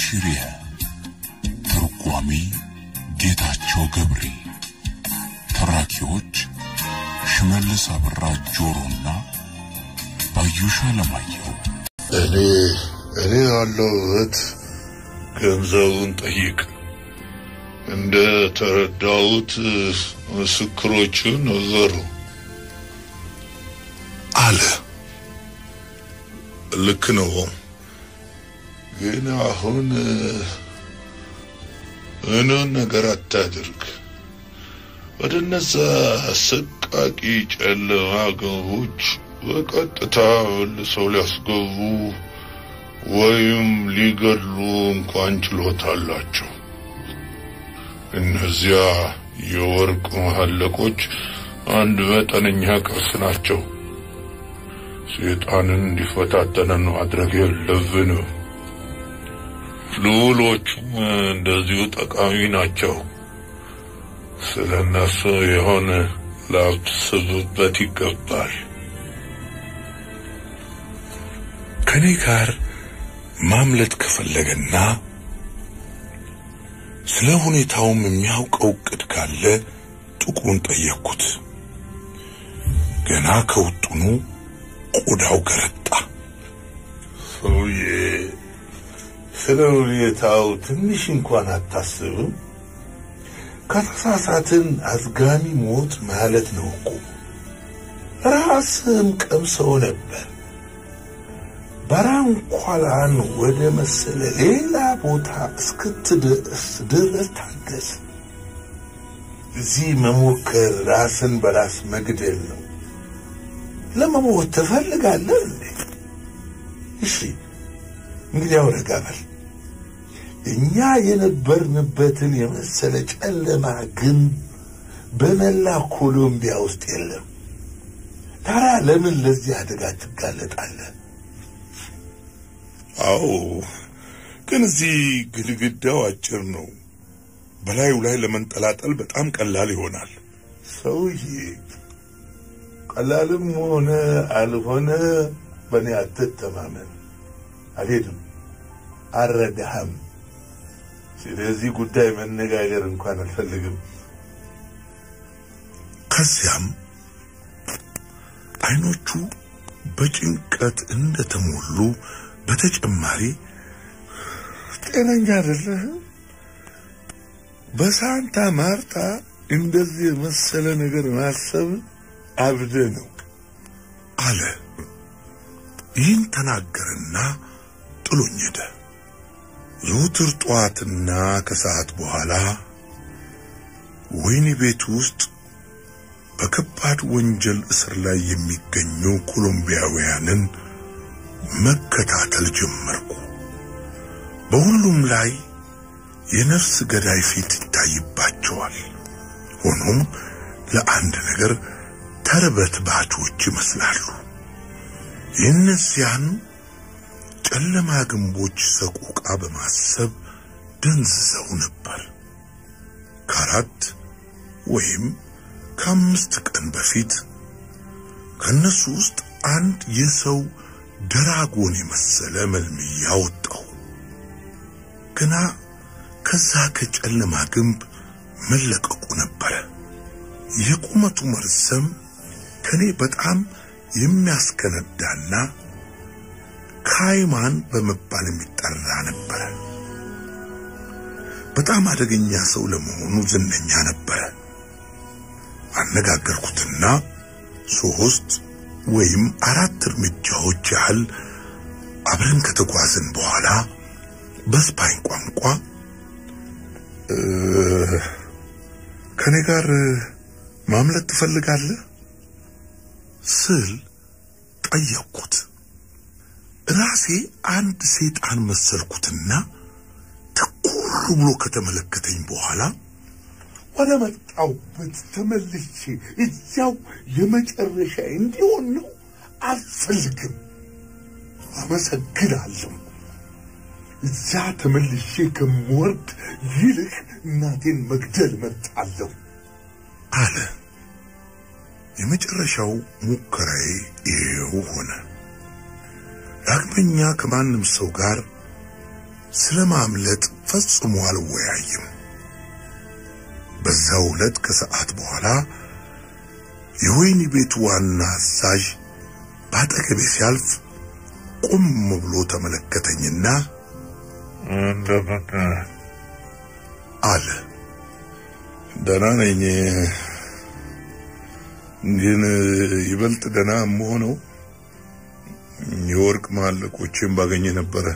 ሽሪያ ተርጓሚ ጌታቸው ገብሬ ተራኪዎች ሽመልስ አብራ ጆሮና ባዩሽ አለማየሁ እኔ እኔ ያለሁት ገንዘቡን ጠይቅ። እንደ ተረዳሁት ምስክሮቹ ነገሩ አለ። ልክ ነው። ግን አሁን ምንም ነገር አታድርግ። ወደ እነዛ አሰቃቂ ጨለማ ገቦች በቀጥታ መልሰው ሊያስገቡ ወይም ሊገድሉ እንኳን ችሎታ አላቸው። እነዚያ የወርቅ መሐለቆች አንድ መጠነኛ ቅርስ ናቸው። ሰይጣንን እንዲፈታተነን ማድረግ የለብንም። ልዑሎቹም እንደዚሁ ጠቃሚ ናቸው። ስለ እነሱ የሆነ ላስብበት ይገባል። ከኔ ጋር ማምለጥ ከፈለገና ስለ ሁኔታውም የሚያውቀው እቅድ ካለ ጥቁሩን ጠየቅኩት። ገና ከውጡኑ ቆዳው ገረጣ። ሰውዬ ስለ ሁኔታው ትንሽ እንኳን አታስብም? ከተሳሳትን አዝጋሚ ሞት ማለት ነው እኮ። ራስም ቀምሰው ነበር። በራንኳላን ወደ መሰለ ሌላ ቦታ እስክትደርስ ድረስ ታገስ። እዚህ መሞከር ራስን በራስ መግደል ነው። ለመሞት ትፈልጋለህ እንዴ? እሺ እንግዲያው ረጋ በል። እኛ የነበርንበትን የመሰለ ጨለማ ግን በመላ ኮሎምቢያ ውስጥ የለም። ታዲያ ለምን ለዚህ አደጋ ትጋለጣለህ? አዎ፣ ግን እዚህ ግድግዳው አጭር ነው። በላዩ ላይ ለመንጠላጠል በጣም ቀላል ይሆናል። ሰውዬ ቀላልም ሆነ አልሆነ በእኔ አትተማመን። አልሄድም፣ አልረዳህም። ስለዚህ ጉዳይ መነጋገር እንኳን አልፈልግም። ከዚያም አይኖቹ በጭንቀት እንደተሞሉ በተጨማሪ ጤነኛ አይደለህም። በሳንታ ማርታ እንደዚህ የመሰለ ነገር ማሰብ አብደ ነው አለ። ይህን ተናገረና ጥሎኝ ሄደ። ዘውትር ጠዋትና ከሰዓት በኋላ ወህኒ ቤት ውስጥ በከባድ ወንጀል እስር ላይ የሚገኙ ኮሎምቢያውያንን መከታተል ጀመርኩ። በሁሉም ላይ የነፍስ ገዳይ ፊት ይታይባቸዋል። ሆኖም ለአንድ ነገር ተርበትባቾች ይመስላሉ። የእነዚያን ጨለማ ግንቦች ሰቆቃ በማሰብ ደንዝዘው ነበር። ከአራት ወይም ከአምስት ቀን በፊት ከነሱ ውስጥ አንድ የሰው ደራጎን የመሰለ መልምያ ወጣው። ገና ከዛ ከጨለማ ግንብ መለቀቁ ነበረ። የቁመቱ መርዘም ከኔ በጣም የሚያስከነዳና ካይማን በመባል የሚጠራ ነበረ። በጣም አደገኛ ሰው ለመሆኑ ዝነኛ ነበረ። አነጋገርኩትና ሶስት ወይም አራት እርምጃዎች ያህል አብረን ከተጓዝን በኋላ በስፓኝ ቋንቋ ከኔ ጋር ማምለጥ ትፈልጋለህ ስል ጠየቅኩት። ራሴ አንድ ሰይጣን መሰልኩትና ትኩር ብሎ ከተመለከተኝ በኋላ ወደ መጣሁበት ተመልሼ እዚያው የመጨረሻ እንዲሆን ነው አልፈልግም። አመሰግናለሁ። እዛ ተመልሼ ከምወርድ ይልቅ እናቴን መግደል መርጣለሁ አለ። የመጨረሻው ሙከራዬ ይሄው ሆነ። ዳግመኛ ከማንም ሰው ጋር ስለ ማምለጥ ፈጽሞ አልወያይም። በዛው ዕለት ከሰዓት በኋላ የወህኒ ቤቱ ዋና አዛዥ በአጠገቤ ሲያልፍ ቆም ብሎ ተመለከተኝና እንደምን አለ። ደህና ነኝ፣ ግን ይበልጥ ደህና የምሆነው የወርቅ መሐለቆቼን ባገኘ ነበረ።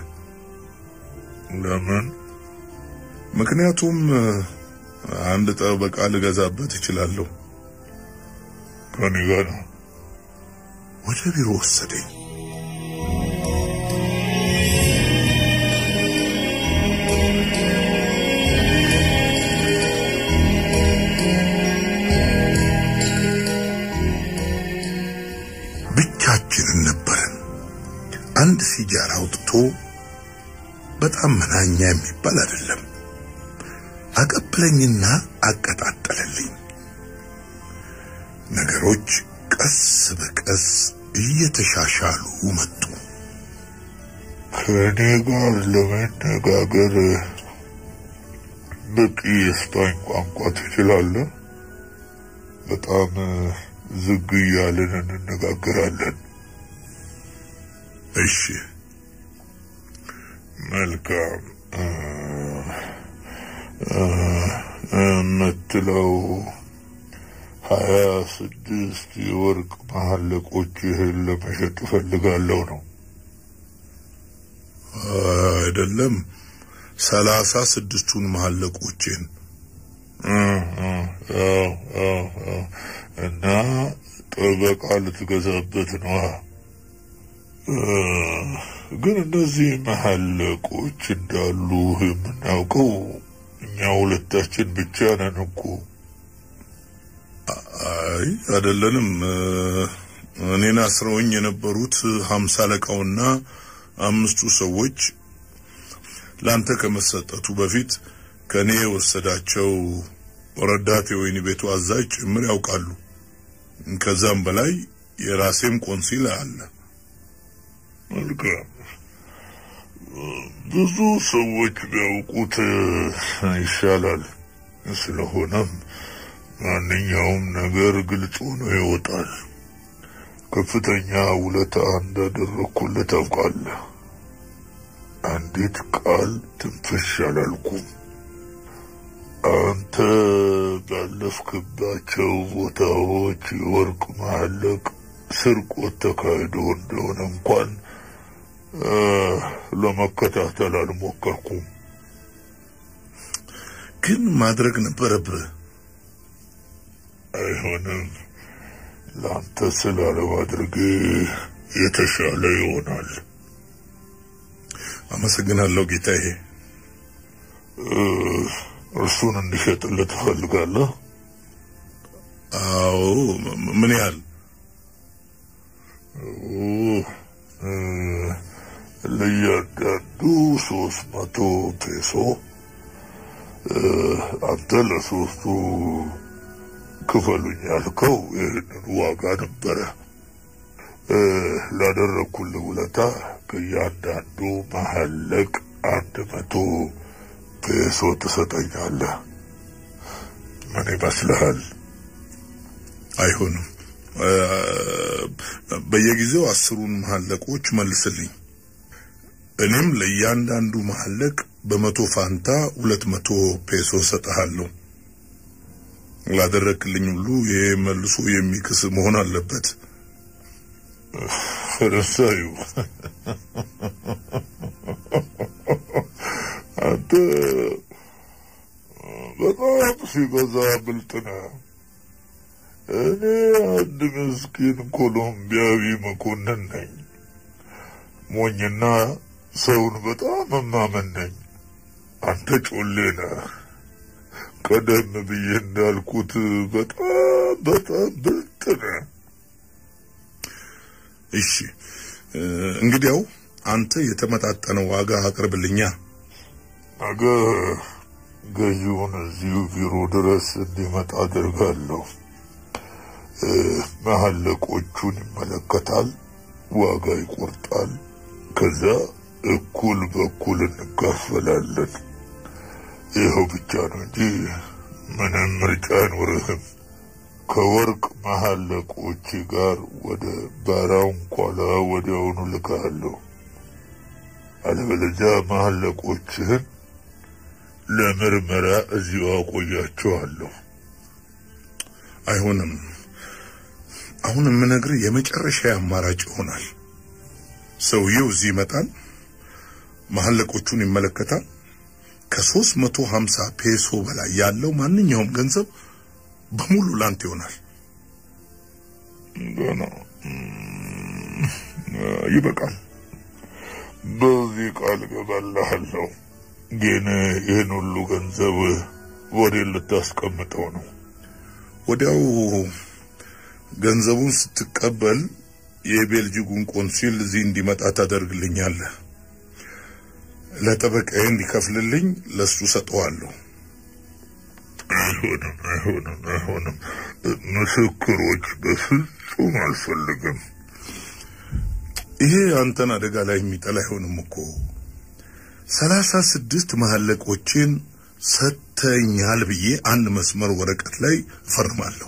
ለምን ምክንያቱም አንድ ጠበቃ ልገዛበት እችላለሁ። ከኔ ጋር ነው? ወደ ቢሮ ወሰደኝ። ብቻችንን ነበርን። አንድ ሲጃራ አውጥቶ በጣም መናኛ የሚባል አይደለም አቀብለኝና አቀጣጠለልኝ። ነገሮች ቀስ በቀስ እየተሻሻሉ መጡ። ከእኔ ጋር ለመነጋገር በቂ የስፓኝ ቋንቋ ትችላለህ? በጣም ዝግ እያልን እንነጋገራለን። እሺ፣ መልካም የምትለው ሀያ ስድስት የወርቅ መሐለቆችህን ለመሸጥ እፈልጋለሁ ነው? አይደለም ሰላሳ ስድስቱን መሐለቆቼን እና ጠበቃ ልትገዛበት ነዋ። ግን እነዚህ መሐለቆች እንዳሉ የምናውቀው እኛ ሁለታችን ብቻ ነን እኮ። አይ አይደለንም። እኔን አስረውኝ የነበሩት ሀምሳ አለቃውና አምስቱ ሰዎች ላንተ ከመሰጠቱ በፊት ከኔ የወሰዳቸው ረዳት የወህኒ ቤቱ አዛዥ ጭምር ያውቃሉ። ከዛም በላይ የራሴም ቆንሲል አለ። መልካም ብዙ ሰዎች ቢያውቁት ይሻላል። ስለሆነም ማንኛውም ነገር ግልጽ ሆኖ ይወጣል። ከፍተኛ ውለታ እንዳደረግኩልህ ታውቃለህ። አንዲት ቃል ትንፍሽ አላልኩም። አንተ ባለፍክባቸው ቦታዎች የወርቅ መሐለቅ ስርቆት ተካሂዶ እንደሆነ እንኳን ለመከታተል አልሞከርኩም። ግን ማድረግ ነበረብህ። አይሆንም። ለአንተ ስላለማድረግ የተሻለ ይሆናል። አመሰግናለሁ ጌታዬ። እርሱን እንዲሸጥልህ ትፈልጋለህ? አዎ። ምን ያህል? ለእያንዳንዱ ሶስት መቶ ፔሶ። አንተ ለሶስቱ ክፈሉኝ ያልከው ይህንን ዋጋ ነበረ። ላደረግኩልህ ውለታ ከእያንዳንዱ መሐለቅ አንድ መቶ ፔሶ ትሰጠኛለህ። ምን ይመስልሃል? አይሆንም። በየጊዜው አስሩን መሐለቆች መልስልኝ። እኔም ለእያንዳንዱ መሐለቅ በመቶ ፋንታ ሁለት መቶ ፔሶ ሰጠሃለሁ። ላደረክልኝ ሁሉ ይሄ መልሶ የሚክስ መሆን አለበት። ፈረንሳዩ አንተ በጣም ሲበዛ ብልጥ ነህ። እኔ አንድ ምስኪን ኮሎምቢያዊ መኮንን ነኝ። ሞኝና ሰውን በጣም እማመን ነኝ። አንተ ጮሌ ነህ። ቀደም ብዬ እንዳልኩት በጣም በጣም ብልጥ ነህ። እሺ እንግዲያው አንተ የተመጣጠነ ዋጋ አቅርብልኛ። ነገ ገዢውን እዚሁ ቢሮ ድረስ እንዲመጣ አድርጋለሁ። መሐለቆቹን ይመለከታል፣ ዋጋ ይቆርጣል። ከዛ እኩል በኩል እንካፈላለን። ይኸው ብቻ ነው እንጂ ምንም ምርጫ አይኖርህም። ከወርቅ መሐለቆች ጋር ወደ ባራንኳላ ወዲያውኑ ልካለሁ። አለበለዚያ መሐለቆችህን ለምርመራ እዚሁ አቆያቸዋለሁ። አይሆንም። አሁን የምነግርህ የመጨረሻ አማራጭ ይሆናል። ሰውየው እዚህ ይመጣል፣ መሐለቆቹን ይመለከታል። ከሶስት መቶ ሀምሳ ፔሶ በላይ ያለው ማንኛውም ገንዘብ በሙሉ ላንተ ይሆናል። ገና ይበቃል። በዚህ ቃል ገባልሃለሁ። ግን ይህን ሁሉ ገንዘብ ወዴት ልታስቀምጠው ነው? ወዲያው ገንዘቡን ስትቀበል የቤልጂጉን ቆንሲል እዚህ እንዲመጣ ታደርግልኛለህ። ለጠበቃዬ እንዲከፍልልኝ ለሱ ሰጠዋለሁ። አይሆንም፣ አይሆንም፣ አይሆንም። ምስክሮች በፍጹም አልፈልግም። ይሄ አንተን አደጋ ላይ የሚጠላ አይሆንም እኮ ሰላሳ ስድስት መሐለቆችን ሰጥተኛል ብዬ አንድ መስመር ወረቀት ላይ እፈርማለሁ።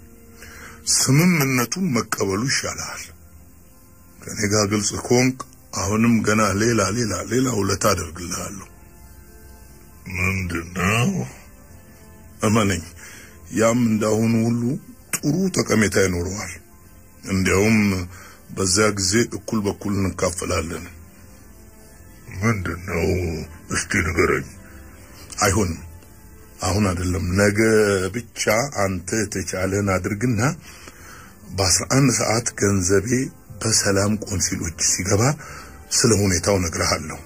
ስምምነቱን መቀበሉ ይሻላል። ከኔ ጋር ግልጽ ከሆንክ አሁንም ገና ሌላ ሌላ ሌላ ውለታ አደርግልሃለሁ። ምንድነው? እመነኝ፣ ያም እንዳሁኑ ሁሉ ጥሩ ጠቀሜታ ይኖረዋል። እንዲያውም በዚያ ጊዜ እኩል በኩል እንካፈላለን። ምንድነው? እስቲ ንገረኝ። አይሆንም፣ አሁን አይደለም፣ ነገ ብቻ አንተ የተቻለን አድርግና በአስራ አንድ ሰዓት ገንዘቤ በሰላም ቆንሲሎች ሲገባ ስለ ሁኔታው ነግረሃለሁ።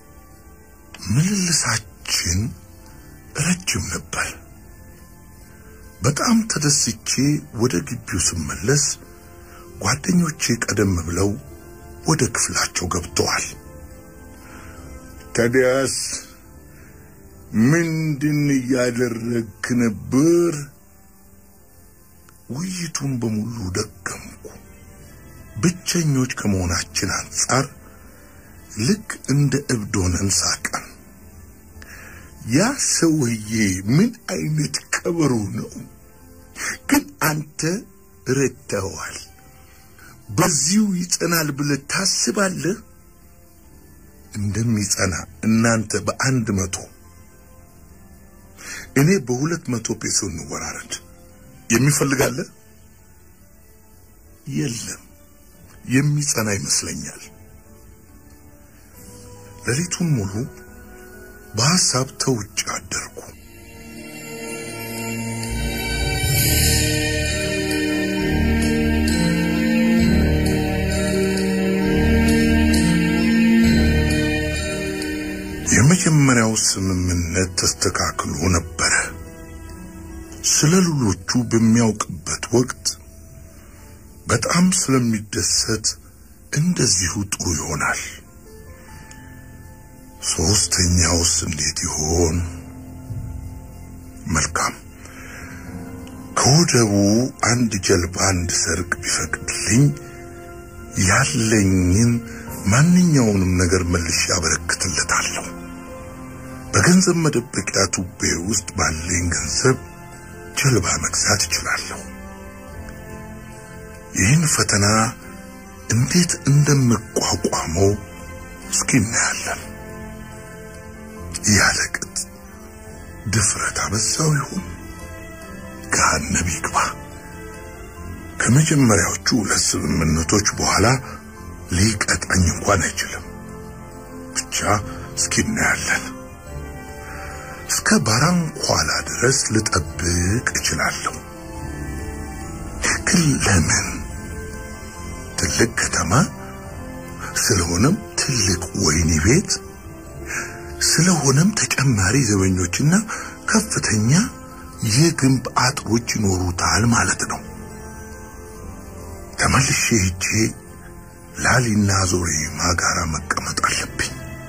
ምልልሳችን ረጅም ነበር። በጣም ተደስቼ ወደ ግቢው ስመለስ ጓደኞቼ ቀደም ብለው ወደ ክፍላቸው ገብተዋል። ታዲያስ ምንድን እያደረግክ ነበር? ውይይቱን በሙሉ ደገምኩ። ብቸኞች ከመሆናችን አንጻር ልክ እንደ እብድ ሆነን ሳቀን። ያ ሰውዬ ምን አይነት ቀበሮ ነው? ግን አንተ ረድተኸዋል። በዚሁ ይጸናል ብለህ ታስባለህ? እንደሚጸና እናንተ በአንድ መቶ እኔ በሁለት መቶ ፔሶ እንወራረድ። የሚፈልጋለ? የለም፣ የሚጸና ይመስለኛል። ሌሊቱን ሙሉ በሐሳብ ተውጭ አደርኩ። የመጀመሪያው ስምምነት ተስተካክሎ ነበረ። ስለ ሉሎቹ በሚያውቅበት ወቅት በጣም ስለሚደሰት እንደዚሁ ጥሩ ይሆናል። ሶስተኛውስ እንዴት ይሆን? መልካም። ከወደቡ አንድ ጀልባ እንድሰርቅ ቢፈቅድልኝ ያለኝን ማንኛውንም ነገር መልሼ ያበረክትለታለሁ። በገንዘብ መደበቂያ ቱቤ ውስጥ ባለኝ ገንዘብ ጀልባ መግዛት እችላለሁ። ይህን ፈተና እንዴት እንደምቋቋመው እስኪ እናያለን። ያለቅጥ ድፍረት አበዛው ይሆን? ገሃነም ይግባ። ከመጀመሪያዎቹ ሁለት ስምምነቶች በኋላ ሊቀጣኝ እንኳን አይችልም። ብቻ እስኪ እናያለን። እስከ ባራንኳላ ድረስ ልጠብቅ እችላለሁ። ግን ለምን? ትልቅ ከተማ ስለሆነም ትልቅ ወህኒ ቤት ስለሆነም ተጨማሪ ዘበኞችና ከፍተኛ የግንብ አጥሮች ይኖሩታል ማለት ነው። ተመልሼ ሄጄ ላሊና ዞሬማ ጋራ መቀመጥ አለብኝ።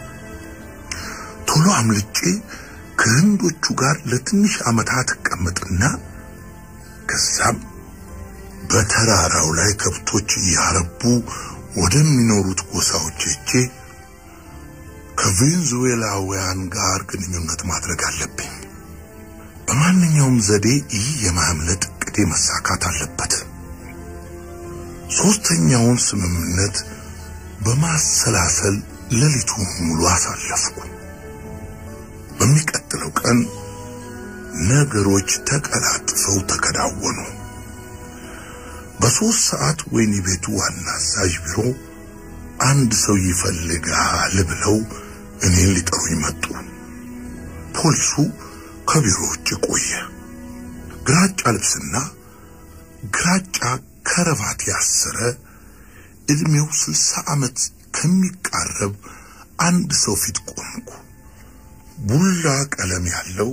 ቶሎ አምልጬ ከህንዶቹ ጋር ለትንሽ ዓመታት እቀመጥና ከዛም በተራራው ላይ ከብቶች እያረቡ ወደሚኖሩት ጎሳዎች ሄጄ ከቬንዙዌላውያን ጋር ግንኙነት ማድረግ አለብኝ። በማንኛውም ዘዴ ይህ የማምለጥ እቅዴ መሳካት አለበት። ሶስተኛውን ስምምነት በማሰላሰል ሌሊቱን ሙሉ አሳለፍኩ። በሚቀጥለው ቀን ነገሮች ተቀላጥፈው ተከናወኑ። በሶስት ሰዓት ወህኒ ቤቱ ዋና አዛዥ ቢሮ አንድ ሰው ይፈልጋል ብለው እኔን ሊጠሩኝ መጡ። ፖሊሱ ከቢሮ ውጭ ቆየ። ግራጫ ልብስና ግራጫ ከረባት ያሰረ እድሜው ስልሳ ዓመት ከሚቃረብ አንድ ሰው ፊት ቆምኩ። ቡላ ቀለም ያለው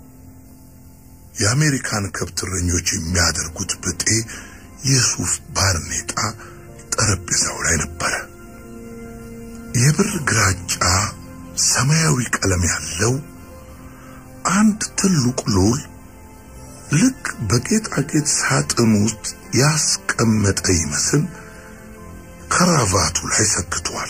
የአሜሪካን ከብት እረኞች የሚያደርጉት ብጤ የሱፍ ባርኔጣ ጠረጴዛው ላይ ነበረ። የብር ግራጫ ሰማያዊ ቀለም ያለው አንድ ትልቅ ሉል ልክ በጌጣጌጥ ሳጥን ውስጥ ያስቀመጠ ይመስል ከራቫቱ ላይ ሰክቷል።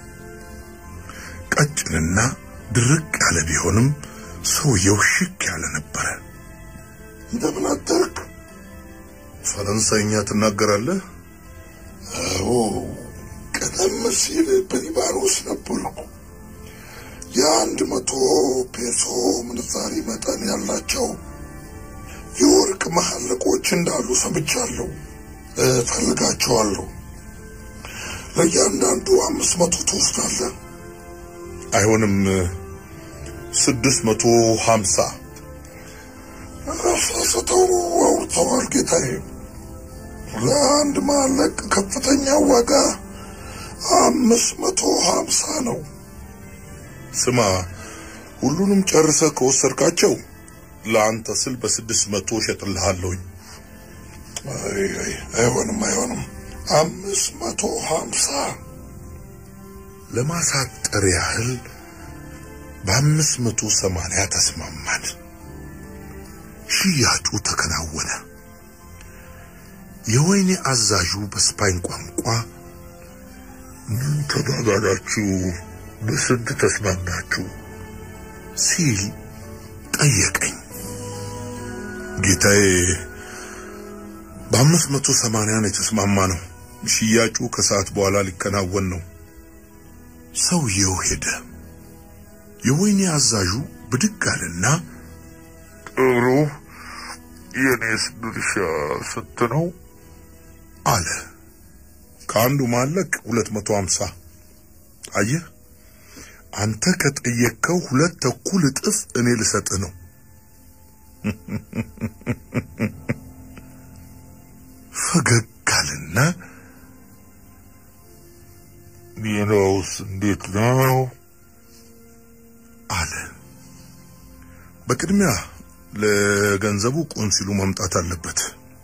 ቀጭንና ድርቅ ያለ ቢሆንም ሰውየው ሽክ ያለ ነበረ። እንደምን አደርክ? ፈረንሳይኛ ትናገራለህ? አዎ፣ ቀደም ሲል በሊባኖስ ነበርኩ። የአንድ መቶ ፔሶ ምንዛሪ መጠን ያላቸው የወርቅ መሐለቆች እንዳሉ ሰምቻለሁ። እፈልጋቸዋለሁ። ለእያንዳንዱ አምስት መቶ ትወስዳለህ? አይሆንም፣ ስድስት መቶ ሀምሳ አሳስተው አውርተዋል ጌታዬ። ለአንድ ማለቅ ከፍተኛ ዋጋ አምስት መቶ ሀምሳ ነው። ስማ፣ ሁሉንም ጨርሰህ ከወሰድካቸው ለአንተ ስል በስድስት መቶ እሸጥልሃለሁኝ። አይ አይ፣ አይሆንም አይሆንም፣ አምስት መቶ ሀምሳ ለማሳጠር ያህል በአምስት መቶ ሰማንያ ተስማማን። ሽያጩ ተከናወነ። የወይኔ አዛዡ በስፓኝ ቋንቋ ምን ተባባላችሁ? በስንት ተስማማችሁ? ሲል ጠየቀኝ። ጌታዬ በአምስት መቶ ሰማንያ ነው የተስማማ ነው። ሽያጩ ከሰዓት በኋላ ሊከናወን ነው። ሰውየው ሄደ። የወይኔ አዛዡ ብድግ አለና ጥሩ፣ የኔስ ድርሻ ስንት ነው አለ። ከአንዱ ማለቅ ሁለት መቶ ሀምሳ አየህ፣ አንተ ከጠየቅከው ሁለት ተኩል እጥፍ እኔ ልሰጥህ ነው። ፈገግ አለና ሚናውስ እንዴት ነው አለ። በቅድሚያ ለገንዘቡ ቆንሲሉ መምጣት አለበት።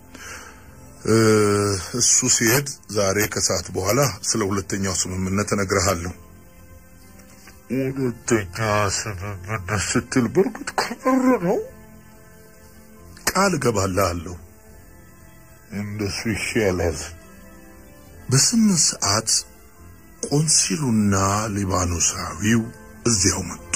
እሱ ሲሄድ ዛሬ ከሰዓት በኋላ ስለ ሁለተኛው ስምምነት እነግርሃለሁ። ሁለተኛ ስምምነት ስትል በእርግጥ ከምር ነው? ቃል እገባልሃለሁ። እንደሱ ይሻላል። በስምንት ሰዓት ቆንሲሉና ሊባኖሳዊው እዚያው መጡ።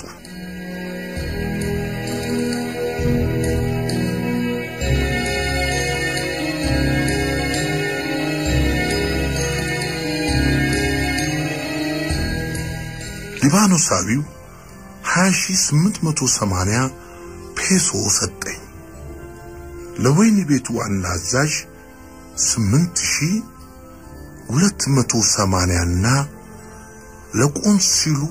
ሊባኖሳዊው 20880 ፔሶ ሰጠኝ። ለወይኒ ቤቱ ዋና አዛዥ 8280 እና ለቆንሲሉ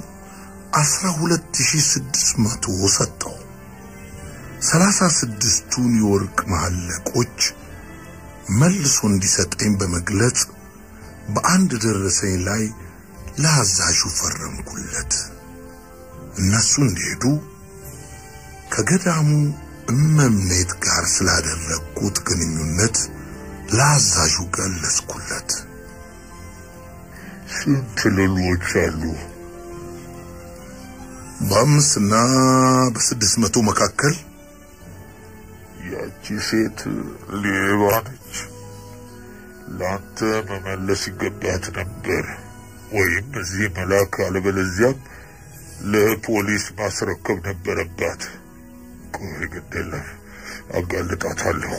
12600 ሰጠው። ሰላሳ ስድስቱን የወርቅ መሐለቆች መልሶ እንዲሰጠኝ በመግለጽ በአንድ ደረሰኝ ላይ ለአዛዡ ፈረምኩለት። እነሱ እንዲሄዱ ከገዳሙ እመምኔት ጋር ስላደረግኩት ግንኙነት ለአዛዡ ገለጽኩለት። ስንት ሌሎች አሉ? በአምስትና በስድስት መቶ መካከል። ያቺ ሴት ሌባ ነች። ለአንተ መመለስ ይገባት ነበር፣ ወይም እዚህ መላክ፣ አለበለዚያም ለፖሊስ ማስረከብ ነበረባት። ቆይ ግድ የለም አጋልጣታለሁ።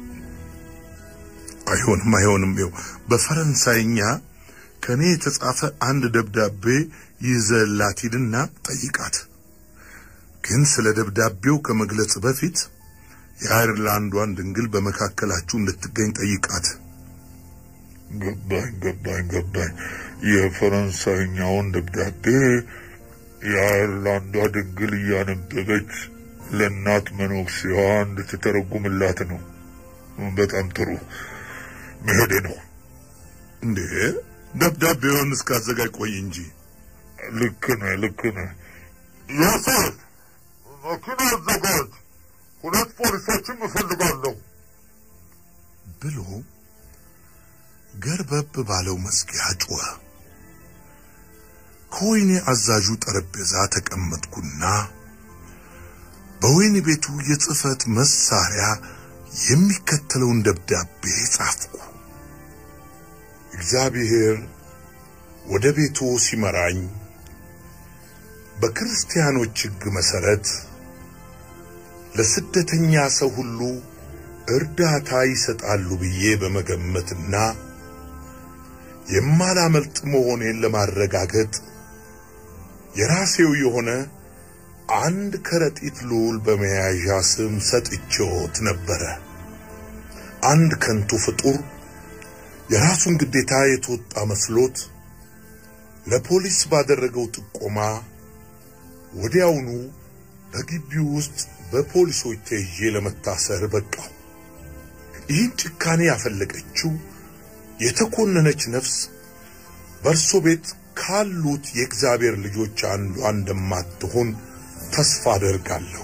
አይሆንም አይሆንም። ይኸው በፈረንሳይኛ ከኔ የተጻፈ አንድ ደብዳቤ ይዘላት ሂድና ጠይቃት። ግን ስለ ደብዳቤው ከመግለጽ በፊት የአይርላንዷን ድንግል በመካከላችሁ እንድትገኝ ጠይቃት። ገባኝ ገባኝ ገባኝ። የፈረንሳይኛውን ደብዳቤ የአይርላንዷ ድንግል እያነበበች ለእናት መነኩሴዋ እንድትተረጉምላት ነው። በጣም ጥሩ መሄዴ ነው። እንዴ ደብዳቤውን እስካዘጋጅ ቆይ እንጂ። ልክ ነህ ልክ ነህ። ያሰር መኪና አዘጋጅ፣ ሁለት ፖሊሶችም እፈልጋለሁ ብሎ ገርበብ ባለው መዝጊያ ጮኸ። ከወይኔ አዛዡ ጠረጴዛ ተቀመጥኩና በወይኔ ቤቱ የጽህፈት መሳሪያ የሚከተለውን ደብዳቤ ጻፍኩ። እግዚአብሔር ወደ ቤቱ ሲመራኝ በክርስቲያኖች ሕግ መሰረት ለስደተኛ ሰው ሁሉ እርዳታ ይሰጣሉ ብዬ በመገመትና የማላመልጥ መሆኔን ለማረጋገጥ የራሴው የሆነ አንድ ከረጢት ልዑል በመያዣ ስም ሰጥቼዎት ነበረ። አንድ ከንቱ ፍጡር የራሱን ግዴታ የተወጣ መስሎት ለፖሊስ ባደረገው ጥቆማ ወዲያውኑ በግቢው ውስጥ በፖሊሶች ተይዤ ለመታሰር በቃው። ይህን ጭካኔ ያፈለቀችው የተኮነነች ነፍስ በእርሶ ቤት ካሉት የእግዚአብሔር ልጆች አንዷ እንደማትሆን ተስፋ አደርጋለሁ።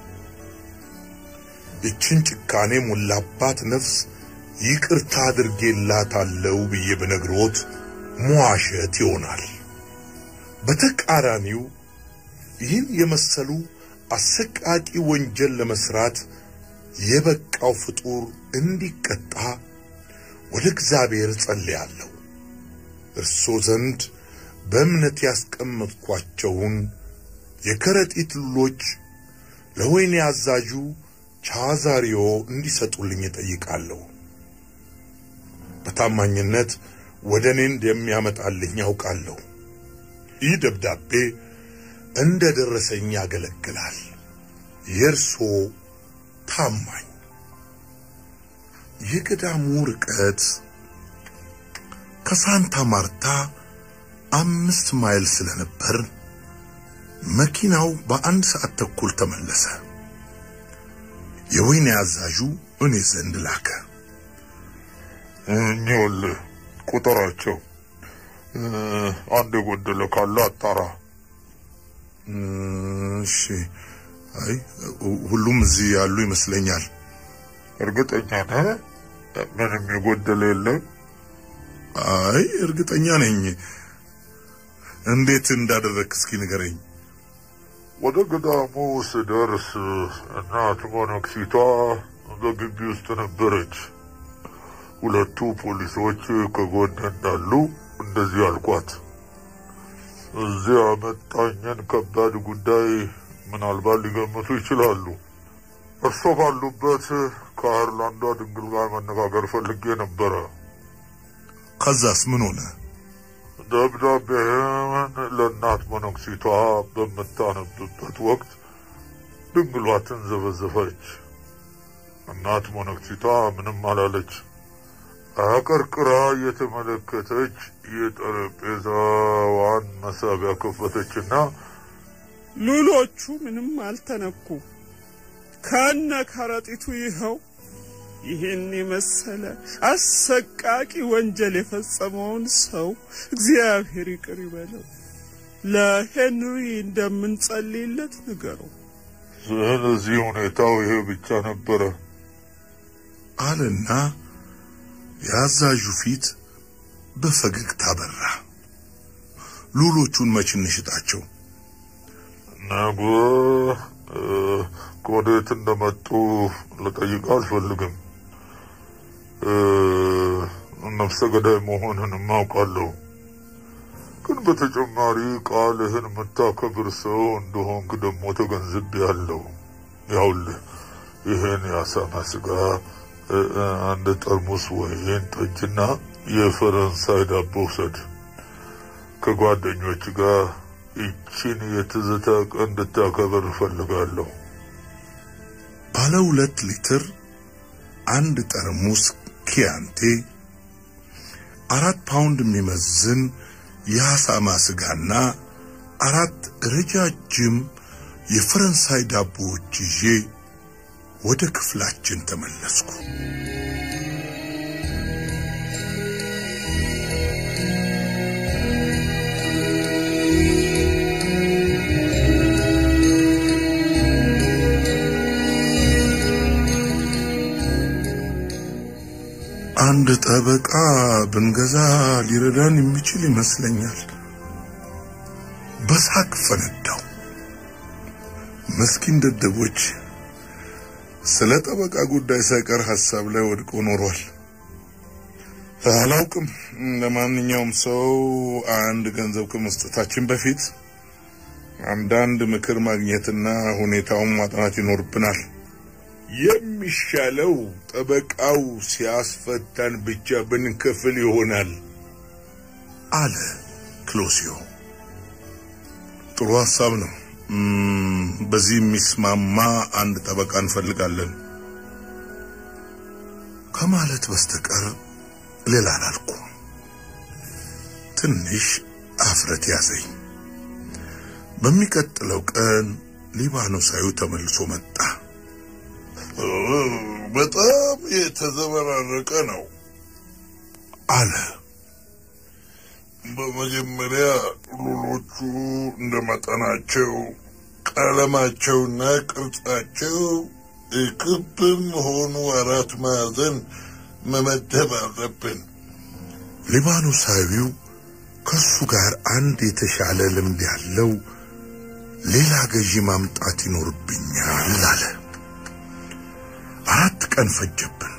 ይችን ጭካኔ ሞላባት ነፍስ ይቅርታ አድርጌላታለሁ ብዬ በነግሮት መዋሸት ይሆናል። በተቃራኒው ይህን የመሰሉ አሰቃቂ ወንጀል ለመስራት የበቃው ፍጡር እንዲቀጣ ወደ እግዚአብሔር ጸልያለሁ። እርሶ ዘንድ በእምነት ያስቀመጥኳቸውን የከረጢት ሉሎች ለወይኔ አዛዡ ቻዛሪዮ እንዲሰጡልኝ እጠይቃለሁ። በታማኝነት ወደ እኔ እንደሚያመጣልኝ ያውቃለሁ። ይህ ደብዳቤ እንደ ደረሰኝ ያገለግላል። የእርሶ ታማኝ። የገዳሙ ርቀት ከሳንታ ማርታ አምስት ማይል ስለነበር መኪናው በአንድ ሰዓት ተኩል ተመለሰ። የወይኔ አዛዡ እኔ ዘንድ ላከ። እኚውልህ ቁጥራቸው አንድ የጎደለ ካለ አጣራ። እሺ። አይ ሁሉም እዚህ ያሉ ይመስለኛል። እርግጠኛ ነህ? ምንም የጎደለ የለም? አይ እርግጠኛ ነኝ። እንዴት እንዳደረግክ እስኪ ንገረኝ። ወደ ገዳሙ ስደርስ እናት መነኩሲቷ በግቢ ውስጥ ነበረች። ሁለቱ ፖሊሶች ከጎን እንዳሉ እንደዚህ አልኳት። እዚያ መጣኝን ከባድ ጉዳይ ምናልባት ሊገምቱ ይችላሉ። እርሶ ባሉበት ከአይርላንዷ ድንግል ጋር መነጋገር ፈልጌ ነበረ። ከዛስ ምን ሆነ? ደብዳቤህን ለእናት መነኩሲቷ በምታነብበት ወቅት ድንግሏ ትንዘበዘበች። እናት መነኩሲቷ ምንም አላለች። አቀርቅራ የተመለከተች የጠረጴዛዋን መሳቢያ ከፈተችና ሉሎቹ ምንም አልተነኩ ከነ ከረጢቱ ይኸው ይህን የመሰለ አሰቃቂ ወንጀል የፈጸመውን ሰው እግዚአብሔር ይቅር ይበለው። ለሄንሪ እንደምንጸልይለት ንገረው። ስለዚህ ሁኔታው ይሄ ብቻ ነበረ አለና የአዛዡ ፊት በፈገግታ በራ። ሉሎቹን መች እንሽጣቸው? ነገ ከወዴት እንደመጡ ልጠይቅ አልፈልግም። ነፍሰ ገዳይ መሆንን አውቃለሁ። ግን በተጨማሪ ቃልህን የምታከብር ሰው እንደሆንክ ደግሞ ተገንዝቤያለሁ። ያውልህ ይሄን የአሳማ ስጋ እ፣ እ፣ አንድ ጠርሙስ ወይን ጠጅና የፈረንሳይ ዳቦ ውሰድ። ከጓደኞች ጋር ይቺን የትዝታ ቀን እንድታከብር እፈልጋለሁ። ባለ ሁለት ሊትር አንድ ጠርሙስ ኪያንቴ አራት ፓውንድ የሚመዝን የአሳማ ስጋና አራት ረጃጅም የፈረንሳይ ዳቦዎች ይዤ ወደ ክፍላችን ተመለስኩ። አንድ ጠበቃ ብንገዛ ሊረዳን የሚችል ይመስለኛል። በሳቅ ፈነዳው። ምስኪን ደደቦች ስለ ጠበቃ ጉዳይ ሳይቀር ሐሳብ ላይ ወድቆ ኖሯል። አላውቅም። ለማንኛውም ሰው አንድ ገንዘብ ከመስጠታችን በፊት አንዳንድ ምክር ማግኘትና ሁኔታውን ማጥናት ይኖርብናል። የሚሻለው ጠበቃው ሲያስፈታን ብቻ ብንከፍል ይሆናል አለ ክሎሲዮ። ጥሩ ሐሳብ ነው። እም፣ በዚህ የሚስማማ አንድ ጠበቃ እንፈልጋለን ከማለት በስተቀር ሌላ አላልኩም። ትንሽ አፍረት ያዘኝ። በሚቀጥለው ቀን ሊባኖሳዊ ተመልሶ መጣ። በጣም የተዘበራረቀ ነው አለ። በመጀመሪያ ሉሎቹ እንደ መጠናቸው ቀለማቸውና ቅርጻቸው ክብም ሆኑ አራት ማዕዘን መመደብ አለብን። ሊባኖሳዊው ከሱ ጋር አንድ የተሻለ ልምድ ያለው ሌላ ገዢ ማምጣት ይኖርብኛል አለ። አራት ቀን ፈጀብን።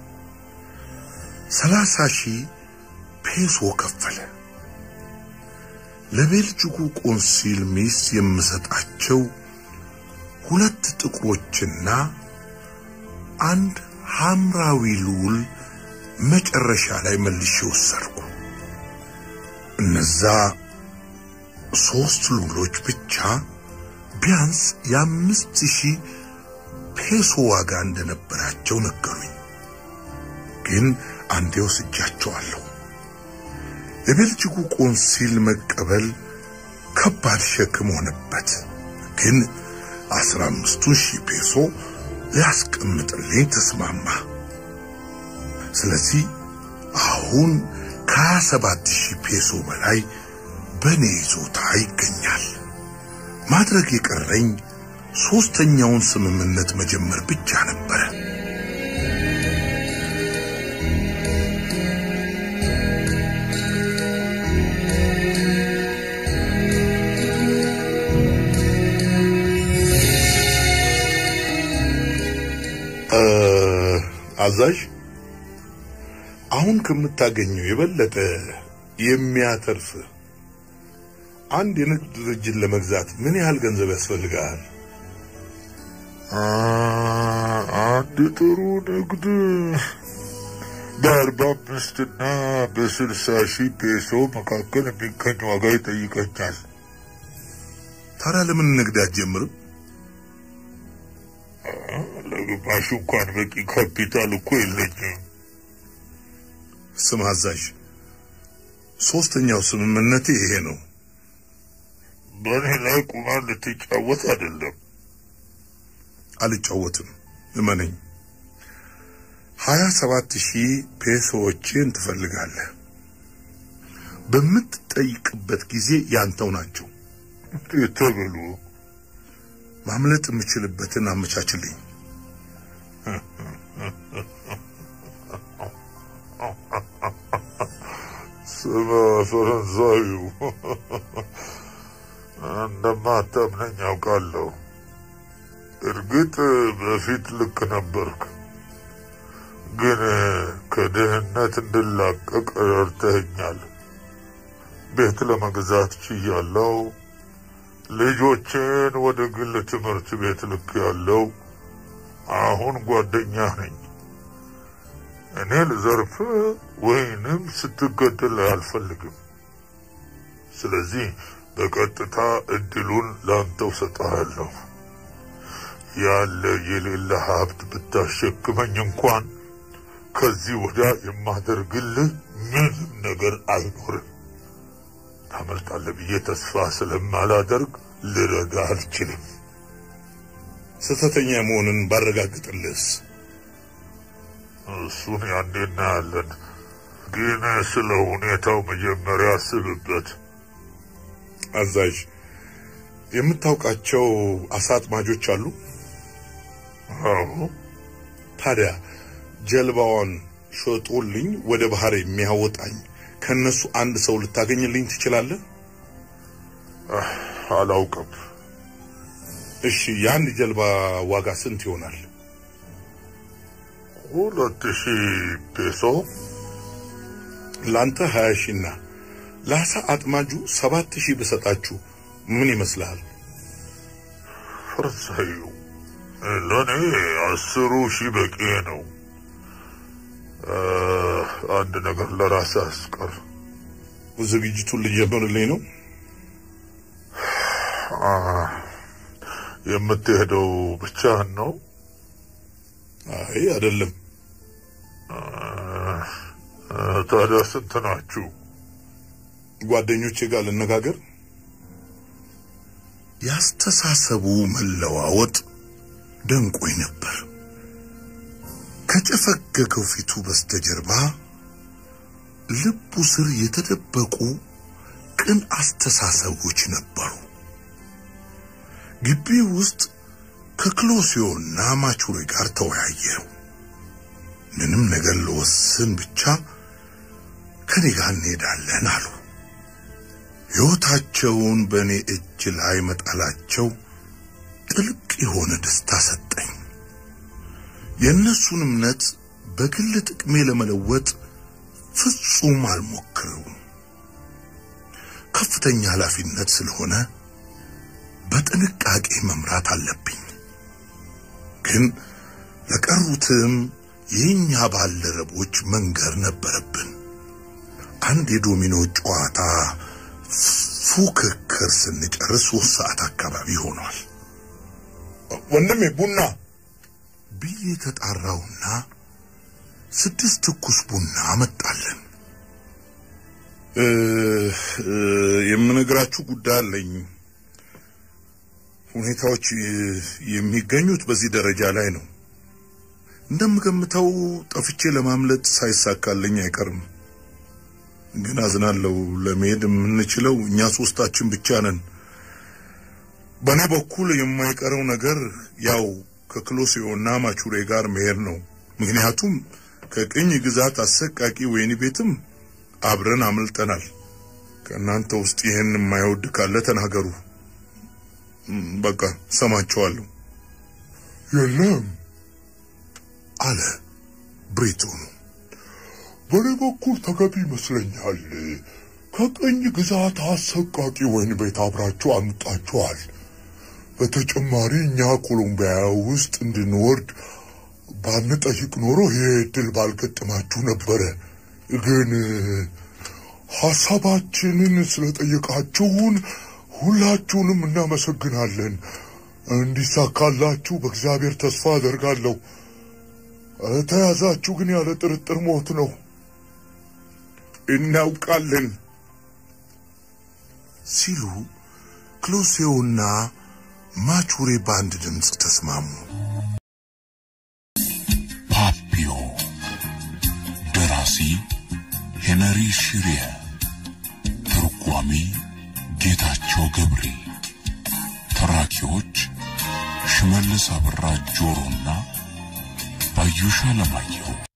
ሰላሳ ሺህ ፔሶ ከፈለ። ለቤልጅጉ ቆንሲል ሚስት የምሰጣቸው ሁለት ጥቁሮችና አንድ ሐምራዊ ሉል መጨረሻ ላይ መልሼ ወሰድኩ። እነዛ ሶስት ሉሎች ብቻ ቢያንስ የአምስት ሺህ ፔሶ ዋጋ እንደነበራቸው ነገሩኝ። ግን አንዴ ወስጃቸዋለሁ። የቤልጅጉ ቆንሲል መቀበል ከባድ ሸክም ሆነበት። ግን አስራ አምስቱን ሺህ ፔሶ ሊያስቀምጥልኝ ተስማማ። ስለዚህ አሁን ከሀያ ሰባት ሺህ ፔሶ በላይ በእኔ ይዞታ ይገኛል። ማድረግ የቀረኝ ሶስተኛውን ስምምነት መጀመር ብቻ ነበረ። አዛዥ አሁን ከምታገኘው የበለጠ የሚያተርፍ አንድ የንግድ ድርጅት ለመግዛት ምን ያህል ገንዘብ ያስፈልጋል? አንድ ጥሩ ንግድ በአርባ አምስትና በስልሳ ሺህ ፔሶ መካከል የሚገኝ ዋጋ ይጠይቀኛል። ታዲያ ለምን ንግድ አትጀምርም? ለግማሽ እንኳን በቂ ካፒታል እኮ የለኝም። ስም አዛዥ፣ ሶስተኛው ስምምነቴ ይሄ ነው። በእኔ ላይ ቁማር ልትጫወት አይደለም። አልጫወትም፣ እመነኝ። ሀያ ሰባት ሺህ ፔሶዎችን ትፈልጋለህ። በምትጠይቅበት ጊዜ ያንተው ናቸው። እንዴት ተብሎ ማምለጥ የምችልበትን አመቻችልኝ። ስማ ፈረንሳዩ፣ እንደማታምነኝ አውቃለሁ። እርግጥ በፊት ልክ ነበርክ፣ ግን ከድህነት እንድላቀቅ ረድተኸኛል። ቤት ለመግዛት ችያለሁ። ልጆቼን ወደ ግል ትምህርት ቤት ልክ ያለው አሁን ጓደኛ ነኝ። እኔ ልዘርፍ ወይንም ስትገደል አልፈልግም። ስለዚህ በቀጥታ እድሉን ላንተው ሰጠሃለሁ። ያለ የሌለ ሀብት ብታሸክመኝ እንኳን ከዚህ ወዲያ የማደርግልህ ምንም ነገር አይኖርም። ታመልጣለህ ብዬ ተስፋ ስለማላደርግ ልረዳ አልችልም። ስህተተኛ መሆንን ባረጋግጥልህስ? እሱን ያኔ እናያለን። ግን ስለ ሁኔታው መጀመሪያ አስብበት። አዛዥ፣ የምታውቃቸው አሳ አጥማጆች አሉ? አዎ፣ ታዲያ ጀልባዋን ሸጦልኝ ወደ ባህር የሚያወጣኝ ከነሱ አንድ ሰው ልታገኝልኝ ትችላለህ? አላውቅም። እሺ፣ የአንድ ጀልባ ዋጋ ስንት ይሆናል? ሁለት ሺህ ፔሶ ለአንተ ሀያ ሺና ለአሳ አጥማጁ ሰባት ሺህ ብሰጣችሁ ምን ይመስልሃል? ፈረንሳዩ ለእኔ አስሩ ሺህ በቂ ነው። አንድ ነገር ለራስ አስቀር። ዝግጅቱን ልጀምርልኝ ነው። የምትሄደው ብቻህን ነው? አይ አይደለም። ታዲያ ስንት ናችሁ? ጓደኞቼ ጋር ልነጋገር። ያስተሳሰቡ መለዋወጥ ደንቆኝ ነበር። ከጨፈገገው ፊቱ በስተጀርባ ልቡ ስር የተደበቁ ቅን አስተሳሰቦች ነበሩ። ግቢ ውስጥ ከክሎሲዮና ማቹሬ ጋር ተወያየው። ምንም ነገር ለወስን ብቻ ከኔ ጋር እንሄዳለን አሉ። ሕይወታቸውን በእኔ እጅ ላይ መጣላቸው ጥልቅ የሆነ ደስታ ሰጠኝ። የእነሱን እምነት በግል ጥቅሜ ለመለወጥ ፍጹም አልሞክረውም። ከፍተኛ ኃላፊነት ስለሆነ በጥንቃቄ መምራት አለብኝ። ግን ለቀሩትም የኛ ባልደረቦች መንገር ነበረብን። አንድ የዶሚኖ ጨዋታ ፉክክር ስንጨርስ ሶስት ሰዓት አካባቢ ሆኗል ወንድሜ ቡና ብዬ ተጣራውና ስድስት ትኩስ ቡና መጣለን። እ እ የምነግራችሁ ጉዳይ አለኝ። ሁኔታዎች እ፣ የሚገኙት በዚህ ደረጃ ላይ ነው። እንደምገምተው ጠፍቼ ለማምለጥ ሳይሳካልኝ አይቀርም። ግን አዝናለሁ። ለመሄድ የምንችለው እኛ ሶስታችን ብቻ ነን። በእኔ በኩል የማይቀረው ነገር ያው ከክሎሲዮና ማቹሬ ጋር መሄድ ነው። ምክንያቱም ከቅኝ ግዛት አሰቃቂ ወህኒ ቤትም አብረን አምልጠናል። ከእናንተ ውስጥ ይህን የማይወድ ካለ ተናገሩ። እም፣ በቃ ሰማቸዋለሁ። የለም፣ አለ ብሬቶኑ። በእኔ በኩል ተገቢ ይመስለኛል። ከቅኝ ግዛት አሰቃቂ ወህኒ ቤት አብራችሁ አምጣችኋል። በተጨማሪ እኛ ኮሎምቢያ ውስጥ እንድንወርድ ባንጠይቅ ኖሮ ይሄ እድል ባልገጠማችሁ ነበረ። ግን ሐሳባችንን ስለጠየቃችሁን ሁላችሁንም እናመሰግናለን። እንዲሳካላችሁ በእግዚአብሔር ተስፋ አደርጋለሁ። ተያዛችሁ ግን ያለ ጥርጥር ሞት ነው። እናውቃለን ሲሉ ክሎሴውና ማቹሬ በአንድ ድምፅ ተስማሙ። ፓፒዮ ደራሲ ሄነሪ ሽሪየ ተርጓሚ ጌታቸው ገብሬ ተራኪዎች ሽመልስ አብራ ጆሮና ባዩሽ አለማየሁ